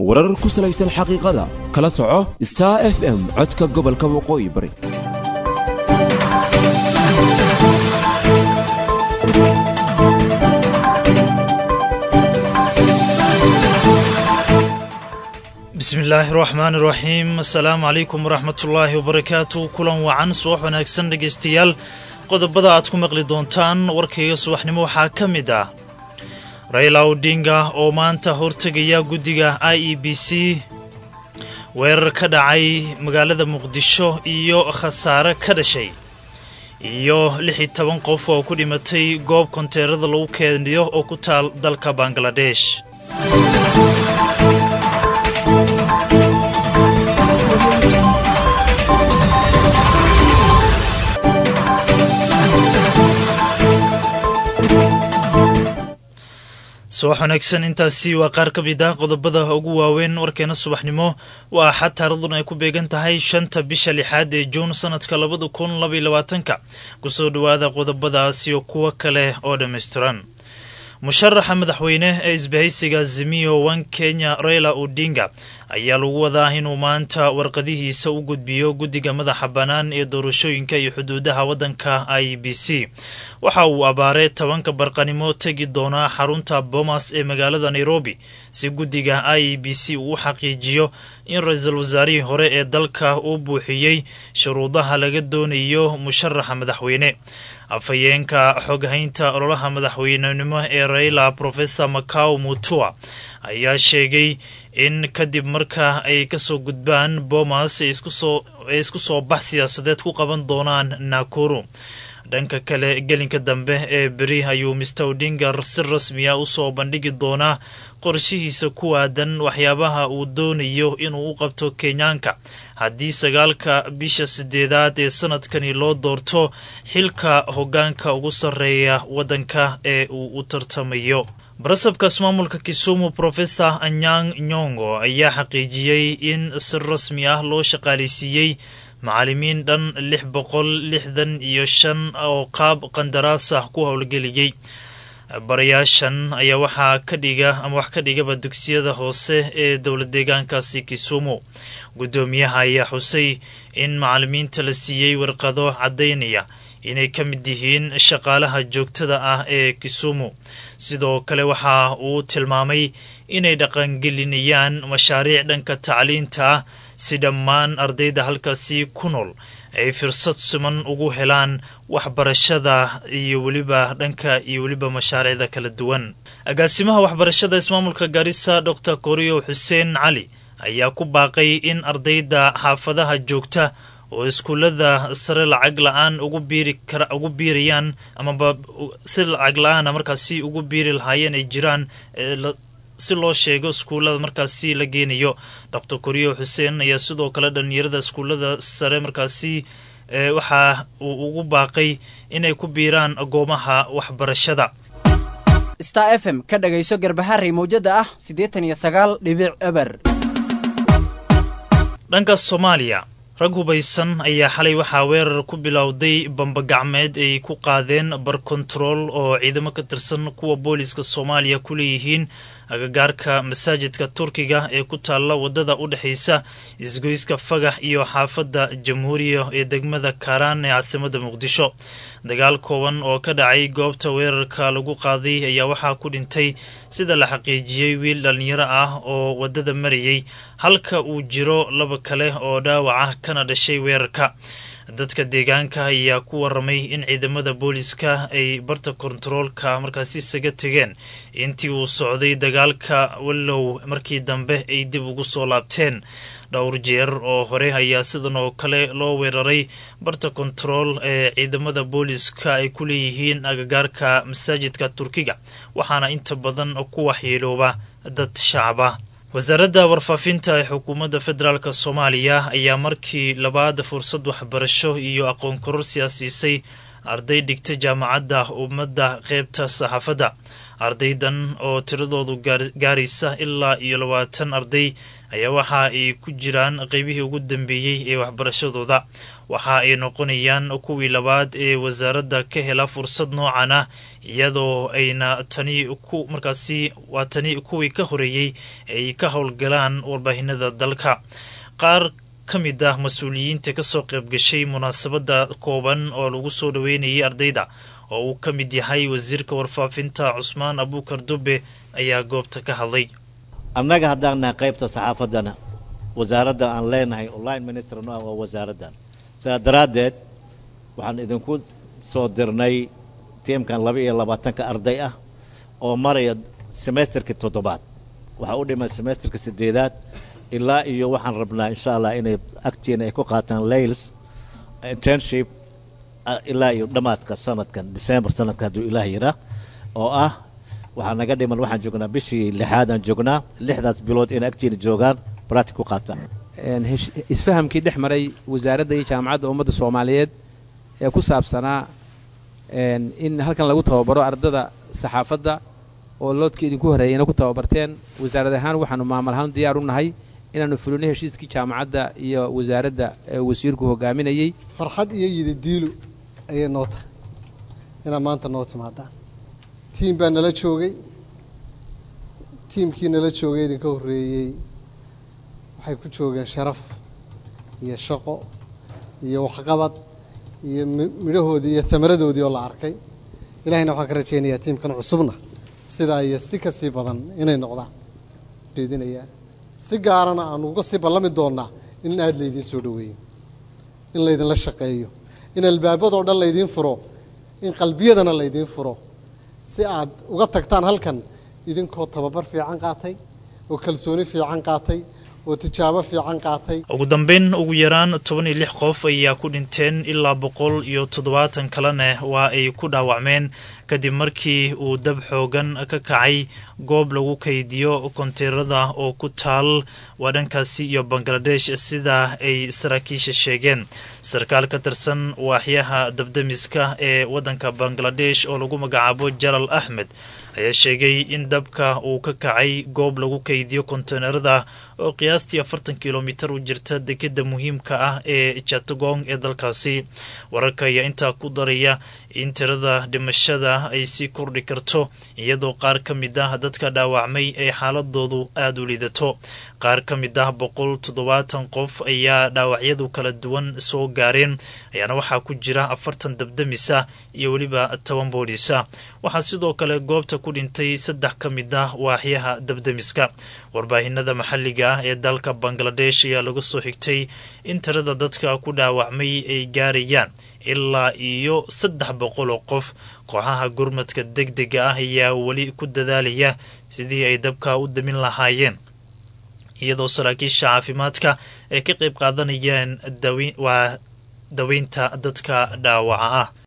warar ku salaysan xaqiiqada kala soco star f m codka gobolka waqooyi bari bismi illaahi raxmaan iraxiim assalaamu calaykum waraxmatullaahi wabarakaatu kulan wacan subax wanaagsan dhegaystayaal qodobada aad ku maqli doontaan warkayga subaxnimo waxaa ka mid ah rayla odinga oo maanta hortegaya guddiga i e b c weerar ka dhacay magaalada muqdisho iyo khasaare ka dhashay iyo lix iyo toban qof oo ku dhimatay goob konteerada lagu keeniyo oo ku taal dalka bangaladesh subax wanaagsan intaasi waa qaar ka mid ah qodobada ugu waaweyn warkeena subaxnimo waa axad taaraduna ay ku beegan tahay shanta bisha lixaad ee juun sanadka labada kun labaiyo labaatanka kusoo dhowaada qodobadaas iyo kuwo kale oo dhammaystiran musharaxa madaxweyne ee isbahaysiga zimiyo wan kenya raila odinga ayaa lagu wadaa inuu maanta warqadihiisa u gudbiyo guddiga madaxa bannaan ee doorashooyinka iyo xuduudaha waddanka i b c waxa uu abaaree tobanka barqanimo tegi doonaa xarunta bomas ee magaalada nairobi si guddiga i b c uu u xaqiijiyo in ra-iisul wasaarihii hore ee dalka uu buuxiyey shuruudaha laga doonayo musharaxa madaxweyne afhayeenka xoghaynta ololaha madaxweynenimo ee raila profesor macao mutua ayaa sheegay in kadib marka ay kasoo gudbaan bomas ay isku soo bax siyaasadeed ku qaban doonaan nakuru dhanka kale gelinka dambe ee beri ayuu mister odinga si rasmiya usoo bandhigi doonaa qorshihiisa ku aadan waxyaabaha uu doonayo inuu u qabto kenyaanka haddii sagaalka bisha sideedaad ee sanadkani loo doorto xilka hoggaanka ugu sarreeya waddanka ee uu u tartamayo barasabkaas maamulka kisumu profesor anyang nyongo ayaa xaqiijiyey in si rasmi ah loo shaqaaleysiiyey macallimiin dhan lix boqol lixdan iyo shan oo qaab qandaraas ah ku howlgeliyey barayaashan ayaa waxaa ka dhiga ama wax ka dhigaba dugsiyada hoose ee dowla deegaankaasi kisumu guddoomiyaha ayaa xusay in macallimiinta la siiyey warqado caddaynaya inay ka mid yihiin shaqaalaha joogtada ah ee kisumu sidoo kale waxa uu tilmaamay inay dhaqangelinayaan mashaariic dhanka tacliinta ah si dhammaan ardayda halkaasi ku nool ay fursad siman ugu helaan waxbarashada iyo weliba dhanka iyo weliba mashaariicda kala duwan agaasimaha waxbarashada ismaamulka gaarisa dor koriyo xuseen cali ayaa ku baaqay in ardayda xaafadaha joogta oo iskuullada sare lacag la-aan ugu biirayaan amaba si lacag la-aana markaasi ugu biiri lahaayeen ay jiraan si loo sheego iskuullada markaasi la geenayo dor koriyo xuseen ayaa sidoo kale dhalinyarada iskuullada sare markaasi waxa uu ugu baaqay inay ku biiraan goomaha waxbarashada star f m ka dhagayso garbaharey mawjada ah siddeetan iyo sagaal dhibic eber dhanka soomaaliya rag hubaysan ayaa xalay waxaa weerar ku bilowday bambagacmeed ay ku qaadeen bar kontarool oo ciidamo ka tirsan kuwa booliska soomaaliya ku leeyihiin agagaarka masaajidka turkiga ee ku taalla waddada u dhexaysa isgoyska fagax iyo xaafadda jamhuuriya ee degmada kaaraan ee caasimada muqdisho dagaal kooban oo ka dhacay goobta weerarka lagu qaaday ayaa waxaa ku dhintay sida la xaqiijiyey wiil dhallinyaro ah oo waddada marayay halka uu jiro laba kale oo dhaawac ah kana dhashay weerarka dadka deegaanka ayaa ku waramay in ciidamada booliska ay barta kontaroolka markaasi isaga tegeen intii uu socday dagaalka wallow markii dambe ay dib ugu soo laabteen dhowr jeer oo hore ayaa sidan oo kale loo weeraray barta kontarool ee ciidamada booliska ay ku leeyihiin agagaarka masaajidka turkiga waxaana inta badan ku waxyeelooba dad shacaba wasaaradda warfaafinta ee xukuumadda federaalk soomaaliya ayaa markii labaad fursad waxbarasho iyo aqoon kororsi a siisay arday dhigta jaamacadda ummadda qeybta saxaafadda ardaydan oo tiradoodu gaaraysa ilaa iyo labaatan arday ayaa waxa ay ku jiraan qeybihii ugu dambeeyey ee waxbarashadooda waxa ay noqonayaan kuwii labaad ee wasaaradda ka hela fursad noocan ah iyadoo ayna tani ku markaasi waa tani kuwii ka horeeyey ay ka howlgalaan warbaahinada dalka qaar ka mid ah mas-uuliyiinta kasoo qaybgashay munaasabada kooban oo lagu soo dhaweynayay ardayda oo uu ka mid yahay wasiirka warfaafinta cusmaan abuukar dube ayaa goobta ka hadlay annaga haddaan nahay qaybta saxaafaddana wasaaradda aan leenahay online minister no ah waa wasaaraddan sidaa daraaddeed waxaan idinku soo dirnay tiimkan laba iyo labaatanka arday ah oo maraya semesterkii toddobaad waxaa u dhimay semesterka siddeedaad ilaa iyo waxaan rabnaa insha allah inay agtiina ay ku qaataan layls internship ilaa iyo dhammaadka sanadkan december sanadka hadduu ilaah yiraa oo ah waxaa naga dhiman waxaan joognaa bishii lixaadaan joognaa lixdaas bilood inay agtiina joogaan bractic ku qaataan isfahamkii dhex maray wasaaradda iyo jaamacadda ummadda soomaaliyeed ee ku saabsanaa in halkan lagu tababaro ardada saxaafadda oo loodka idinku horreeyayna ku tababarteen wasaarad ahaan waxaanu maamul ahaan diyaar u nahay inaannu fulino heshiiskii jaamacadda iyo wasaaradda wasiirku hogaaminayey farxad iyo yididiilu ayay noo tahay inaad maanta noo timaadaan tiim baa nala joogay tiimkii nala joogay idinka horreeyey waxay ku joogeen sharaf iyo shaqo iyo waxqabad iyo midhahoodii iyo tamaradoodii oo la arkay ilahayna waxaan ka rajaynayaa tiimkan cusubna sidaa iyo si ka sii badan inay noqdaan jeedinayaa si gaarana aanu uga sii ballami doonnaa in aada laydiin soo dhoweeyo in laydinla shaqeeyo in albaabadoo dhan laydiin furo in qalbiyadana laydiin furo si aad uga tagtaan halkan idinkoo tababar fiican qaatay oo kalsooni fiican qaatay oo tijaabo fiican qaatay ugu dambeyn ugu yaraan toban iyo lix qof ayaa ku dhinteen ilaa boqol iyo toddobaatan kalena waa ay ku dhaawacmeen kadib markii uu dab xoogan ka kacay goob lagu kaydiyo konteynarada oo ku taal waa dhankaasi iyo bangaladesh sida ay saraakiisha sheegeen sarkaal ka tirsan waaxyaha dabdamiska ee waddanka bangaladesh oo lagu magacaabo jalal axmed ayaa sheegay in dabka uu ka kacay goob lagu kaydiyo konteynarada oo qiyaastii afartan kilomitar u jirta dekeda muhiimka ah ee jatagong ee dalkaasi wararka ayaa intaa ku daraya in tirada dhimashada ay sii kordhi karto iyadoo qaar ka mid ah dadka dhaawacmay ay xaaladoodu aada u liidato qaar ka mid ah boqol toddobaatan qof ayaa dhaawacyadu kala duwan soo gaareen ayaana waxaa ku jira afartan dabdamisa iyo weliba toban booliisa waxaa sidoo kale goobta ku dhintay saddex ka mid ah waaxyaha dabdamiska warbaahinada maxalliga ah ee dalka bangaladesh ayaa laga soo xigtay in tirada dadka ku dhaawacmay ay gaarayaan ilaa iyo saddex boqol oo qof kooxaha gurmadka deg dega ah ayaa weli ku dadaalaya sidii ay dabka u damin lahaayeen iyadoo saraakiisha caafimaadka ay ka qayb qaadanayaan waa daweynta dadka dhaawaca ah